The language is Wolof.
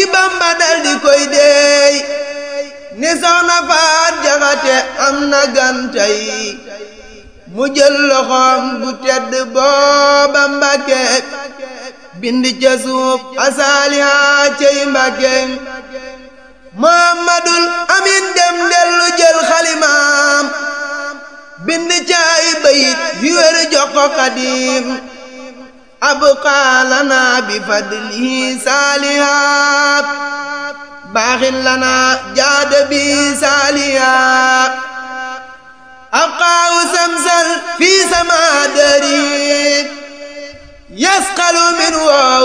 Bamba dal di koy deey ni soxna faat jaxate am na gantay mu jël loxoom bu tedd booba Mbàkke bind ca suuf asaaliha cey Mbàkke Muhammadul Amin dem dellu jël xalimaam bind ca ay bayit yu wér jox ko Xaadim abqaa lana bi fadlihi saalihaat baaxin lana jaada bi saalihaat abqaahu samsal fi sama dari yasqalu min wa